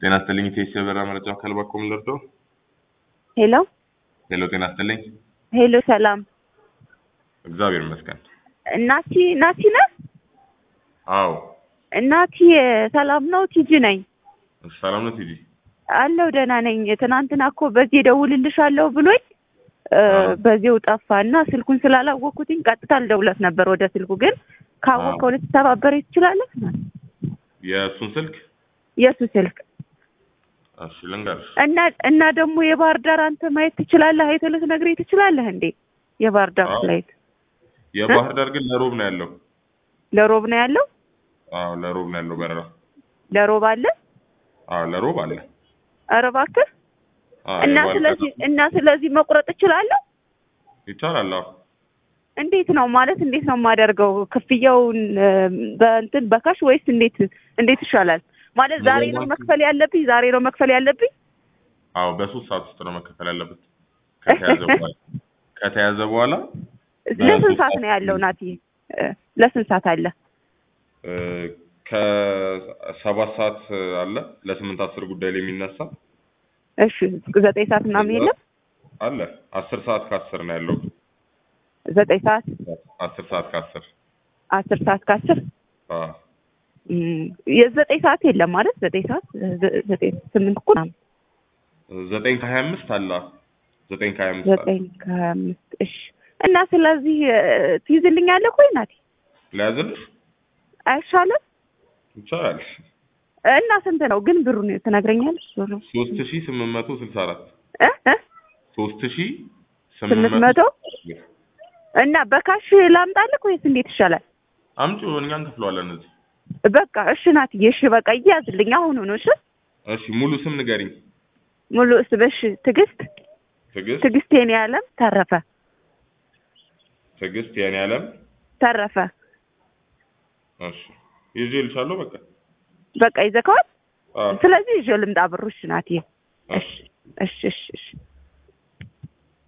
ጤና ይስጥልኝ ኢቴስ የበራ መረጃ ከልባኮም ልርዶ ሄሎ ሄሎ ጤና ይስጥልኝ ሄሎ፣ ሰላም እግዚአብሔር ይመስገን እናቲ ናቲ ነህ? አዎ እናቲ ሰላም ነው? ቲጂ ነኝ ሰላም ነው ቲጂ አለው ደህና ነኝ። ትናንትና እኮ በዚህ እደውልልሻለሁ ብሎኝ እ አዎ። በዚሁ ጠፋ እና ስልኩን ስላላወቅኩትኝ ቀጥታ ልደውለት ነበር ወደ ስልኩ። ግን ካወቅከው ልትተባበረኝ ትችላለህ? የእሱን ስልክ የእሱ ስልክ እሺ ልንገርሽ እና እና ደግሞ የባህር ዳር አንተ ማየት ትችላለህ? አይተህ ልትነግረኝ ትችላለህ እንዴ? የባህር ዳር አዎ። ፍላይት የባህር ዳር ግን ለሮብ ነው ያለው ለሮብ ነው ያለው? አዎ ለሮብ ነው ያለው በረራ ለሮብ አለ? አዎ ለሮብ አለ ኧረ እባክህ አዎ እና የባህር ስለዚህ ዳር እና ስለዚህ መቁረጥ እችላለሁ? ይቻላል አዎ እንዴት ነው ማለት እንዴት ነው የማደርገው? ክፍያውን እ፣ በእንትን በካሽ ወይስ እንዴት እንዴት ይሻላል? ማለት ዛሬ ነው በባንክ- መክፈል ያለብኝ? ዛሬ ነው መክፈል ያለብኝ? አዎ በሶስት ሰዓት ውስጥ ነው መከፈል ያለበት ከተያዘ በኋላ ከተያዘ በኋላ ለስንት ሰዓት ነው ያለው ናቲ? እ፣ ለስንት ሰዓት አለ? እ፣ ከሰባት ሰዓት አለ ለስምንት አስር ጉዳይ ላይ የሚነሳ እሺ ዘጠኝ ሰዓት ምናምን የለም? አለ አስር ሰዓት ከአስር ነው ያለው ዘጠኝ ሰዓት አስር ሰዓት ከአስር አስር ሰዓት ከአስር አዎ እም፣ የዘጠኝ ሰዓት የለም ማለት ዘጠኝ ሰዓት ዘ- ዘጠኝ ስምንት እኮ ምናምን ዘጠኝ ከሀያ አምስት አለ ዘጠኝ ከሀያ አምስት አለ ዘጠኝ ከሀያ አምስት እሺ እና ስለዚህ እ፣ ትይዝልኛለህ ወይ ናቲ? ለያዝልሽ አይሻልም? ይቻላል እና ስንት ነው ግን ብሩን ትነግረኛለሽ? ዞሮ ሶስት ሺ ስምንት መቶ ስልሳ አራት እ እ ሶስት ሺ ስምንት መቶ እና በካሽ ላምጣልህ ወይስ እንዴት ይሻላል? አምጪው እኛ እንከፍለዋለን እዚህ በቃ እሺ ናትዬ፣ እሺ በቃ እያዝልኝ አሁኑ ነው። እሺ እሺ ሙሉ ስም ንገሪኝ ሙሉ እስበሽ ትዕግስት ትዕግስት ትዕግስት የኔ ዓለም ተረፈ ትዕግስት የኔ ዓለም ተረፈ እሺ ይዤ ልሻለሁ በቃ በቃ ይዘከዋል። አዎ ስለዚህ ይዤ ልምጣ ብሩ። እሺ ናትዬ፣ እሺ እሺ እሺ እሺ